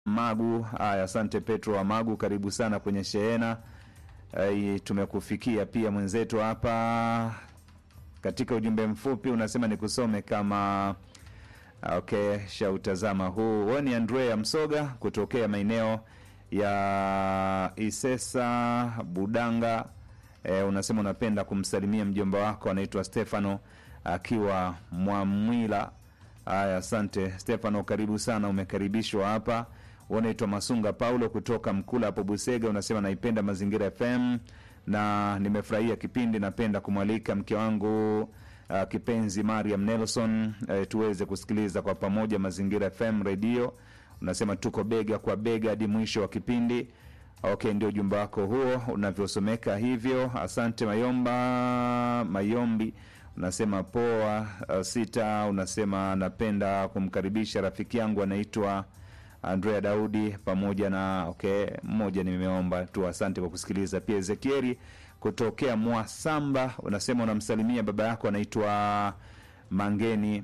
Magu. Haya, asante Petro wa Magu, karibu sana kwenye shehena. Ai, tumekufikia pia mwenzetu hapa katika ujumbe mfupi unasema nikusome kama okay, shautazama huu. Wewe ni Andrea Msoga kutokea maeneo ya Isesa Budanga. E, unasema unapenda kumsalimia mjomba wako anaitwa Stefano akiwa Mwamwila. Haya, asante Stefano, karibu sana, umekaribishwa hapa. Unaitwa Masunga Paulo kutoka Mkula hapo Busega, unasema naipenda Mazingira FM na nimefurahia kipindi. Napenda kumwalika mke wangu uh, kipenzi Mariam Nelson uh, tuweze kusikiliza kwa pamoja Mazingira FM redio. Unasema tuko bega kwa bega hadi mwisho wa kipindi. Okay, ndio ujumbe wako huo unavyosomeka hivyo. Asante Mayomba Mayombi, unasema poa. Uh, sita unasema napenda kumkaribisha rafiki yangu anaitwa Andrea Daudi pamoja na okay, mmoja nimeomba tu. Asante kwa kusikiliza. Pia Ezekieli kutokea Mwasamba unasema unamsalimia baba yako anaitwa Mangeni.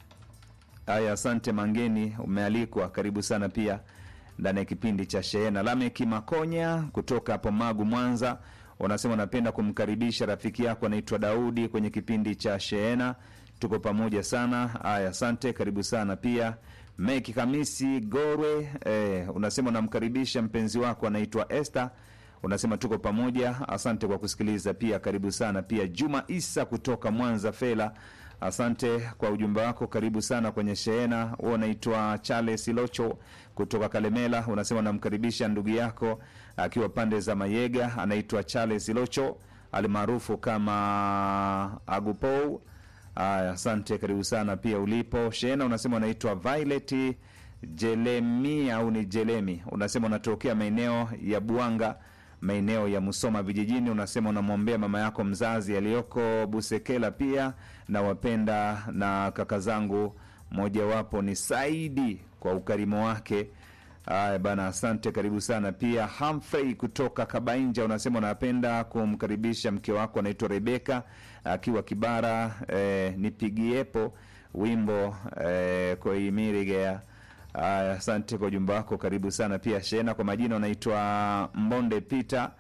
Haya, asante Mangeni, umealikwa, karibu sana pia ndani ya kipindi cha Shehena. Lameki Makonya kutoka hapo Magu, Mwanza, unasema unapenda kumkaribisha rafiki yako anaitwa Daudi kwenye kipindi cha Shehena. Tuko pamoja sana. Haya, asante, karibu sana pia. Meki Kamisi Gorwe, eh, unasema unamkaribisha mpenzi wako anaitwa Esther unasema tuko pamoja. Asante kwa kusikiliza pia, karibu sana pia. Juma Isa kutoka Mwanza Fela, asante kwa ujumbe wako, karibu sana kwenye shehena. Huo unaitwa Charles Locho kutoka Kalemela, unasema unamkaribisha ndugu yako akiwa pande za Mayega, anaitwa Charles Locho almaarufu kama Agupou. Aya, asante, karibu sana pia ulipo shehena. Unasema unaitwa Violet Jelemi au ni Jelemi, unasema unatokea maeneo ya Buanga maeneo ya Musoma vijijini. Unasema unamwombea mama yako mzazi aliyoko Busekela, pia na wapenda na kaka zangu, mojawapo ni Saidi kwa ukarimu wake. Aya bana, asante, karibu sana pia. Humphrey kutoka Kabainja unasema unapenda kumkaribisha mke wako anaitwa Rebeka akiwa Kibara, eh, nipigiepo wimbo eh, koimirigea Aya, asante kwa ujumbe wako, karibu sana pia Shena. Kwa majina unaitwa Mbonde Peter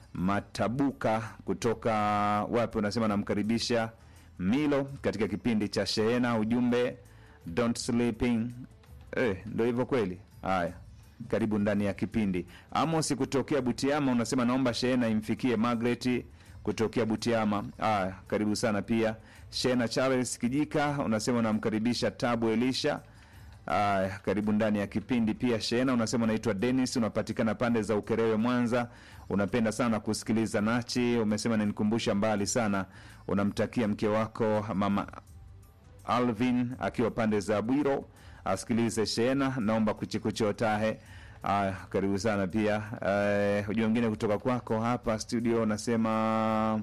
Matabuka kutoka wapi? Unasema namkaribisha Milo katika kipindi cha Shehena. Ujumbe don't sleeping. Eh, ndo hivyo kweli. Haya, karibu ndani ya kipindi. Amos kutokea Butiama unasema naomba Shehena imfikie Margaret kutokea Butiama. Haya, karibu sana pia Shena. Charles Kijika unasema unamkaribisha Tabu Elisha Aya, karibu ndani ya kipindi pia Shena. Unasema unaitwa Dennis, unapatikana pande za Ukerewe, Mwanza. Unapenda sana kusikiliza Nachi. Umesema ninikumbusha mbali sana. Unamtakia mke wako mama Alvin akiwa pande za Bwiro asikilize Shena, naomba kuchikuchotahe. Aya, karibu sana pia. Ujua wengine kutoka kwako hapa studio unasema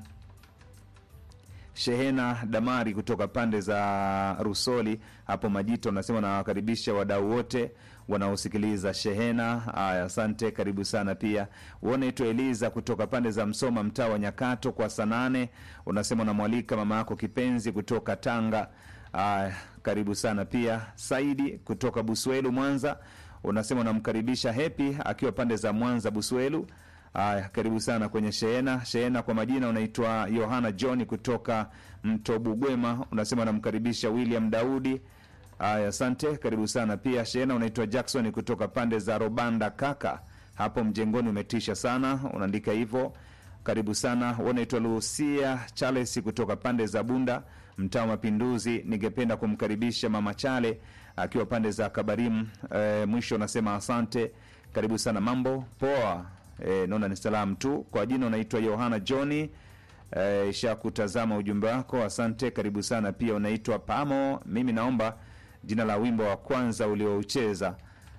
Shehena Damari kutoka pande za Rusoli hapo Majito, unasema nawakaribisha wadau wote wanaosikiliza Shehena. Aya, asante, karibu sana pia. Unaitwa Eliza kutoka pande za Msoma, mtaa wa Nyakato kwa Sanane, unasema unamwalika mama yako kipenzi kutoka Tanga. Aya, karibu sana pia. Saidi kutoka Buswelu, Mwanza, unasema unamkaribisha Hepi akiwa pande za Mwanza Buswelu. Aya, karibu sana kwenye shehena. Shehena kwa majina unaitwa Yohana John kutoka Mtobugwema, unasema unamkaribisha William Daudi. Aya, asante, karibu sana pia. Shehena unaitwa Jackson kutoka pande za Robanda kaka, hapo mjengoni, umetisha sana, unaandika hivyo. Karibu sana. Unaitwa Lucia Charles kutoka pande za Bunda, mtaa wa Mapinduzi. Ningependa kumkaribisha mama Chale akiwa pande za Kabarimu. E, mwisho unasema asante, karibu sana. Mambo poa. E, naona ni salamu tu. Kwa jina unaitwa Yohana Johni. E, isha kutazama ujumbe wako, asante, karibu sana pia. Unaitwa Pamo. Mimi naomba jina la wimbo wa kwanza ulioucheza.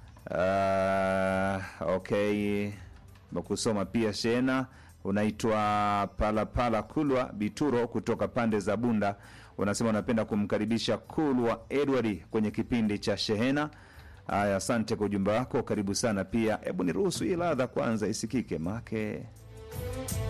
Uh, okay, kusoma pia Shena unaitwa Palapala Kulwa Bituro kutoka pande za Bunda, unasema unapenda kumkaribisha Kulwa Edward kwenye kipindi cha Shehena. Aya, asante kwa ujumbe wako, karibu sana pia. Hebu niruhusu hii ladha kwanza isikike make